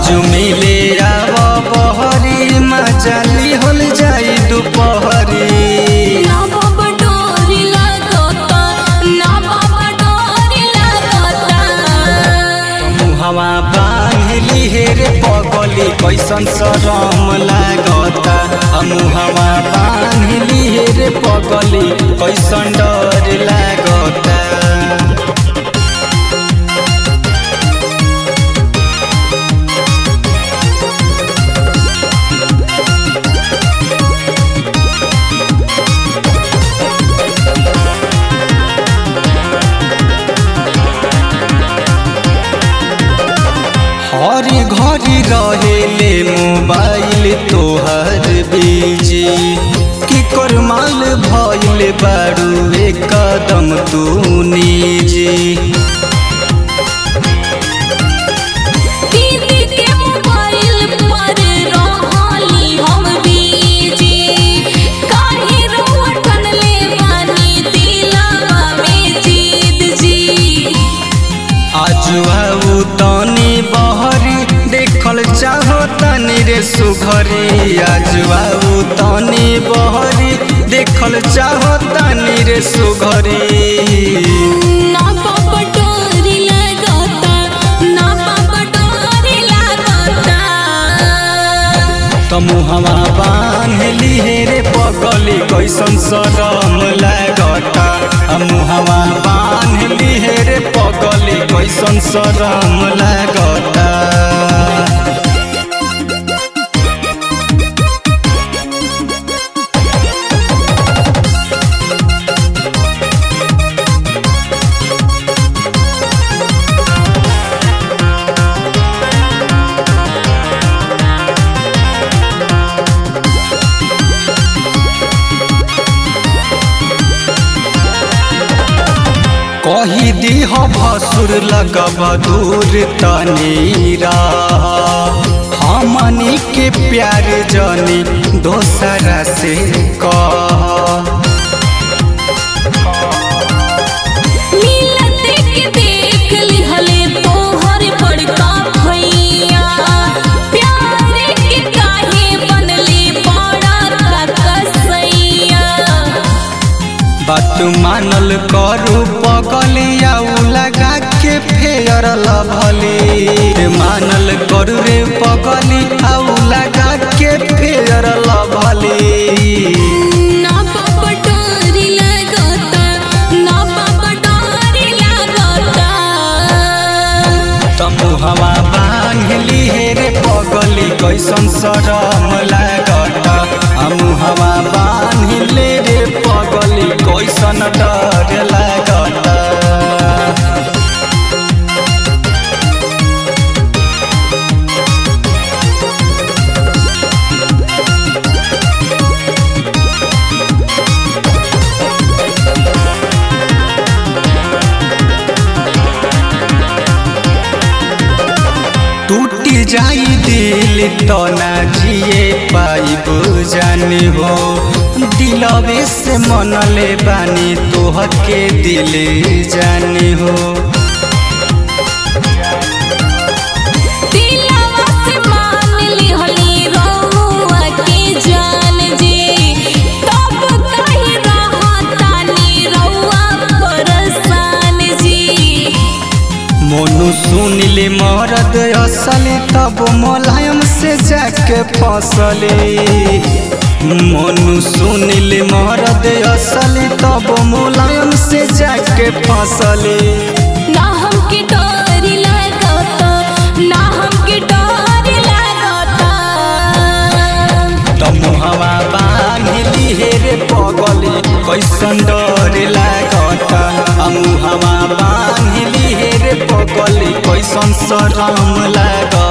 आज मिले आव बहरी मचाली होल जाई दुपहरी ना बाबा डोरी लागता ना बाबा डोरी लागता मुहवा बांधली हे रे पगली कैसन शरम लागता आ मुहवा बांधली हे रे पगली कैसन डर लागता हरी घरी रहेले मोबाइल तोहर बीजी की कर माल भइल बारू एक कदम तू निजी दीदी के मोबाइल पर रहली हम बीजी काहे रउआ ठनले बानी दिलवा में जीत जी आज आऊ तनी बहरी देखल चाहो तनी रे सुघरी आज आऊ तनी बहरी देखल चाहो तनी रे सुघरी ना बाबा डोरी लागता ना बाबा डोरी लागता तमुहवा बांधली हे रे पगली कैसन शरम लागता आ मुहवा बांधली हे रे पगली कैसन शरम लागता कही दीह भसुर लगब दूर तनी हमनी के प्यार जनी दोसरा से कह मिलत के देख लिहले तोहर बड़का भैया प्यार के काहे बनले बड़ा का कसैया बात मानल करू पगलिया लगा के फेयर लभली मानल करू रे पगली आउ लगा के फेयर लभली ना बाबा डोरी लागता ना बाबा डोरी लागता तमुहवा बांधली हे रे पगली कैसन शरम लागता आ मुहवा बांधले रे पगली कैसन डर लागता टूटी जाई दिल तो ना जिए पाइब जानी हो दिलवे से मनले बानी तोहके दिल जानी हो दिलवा से मान लिहली रउआ के जान जी तब कहीं रहतानी रउआ परेशान जी मोनू सुनिले मरद असली तब मोलायम से जाके फसले मोनू सुनिले मरद असली तब मोलायम से जाके फसले ना हमके डर लागता ना हमके डर लागता तमुहवा बांधली हे रे पगली कैसन डर लागता अमुहवा बांधली हे रे पगली कैसन शरम लागता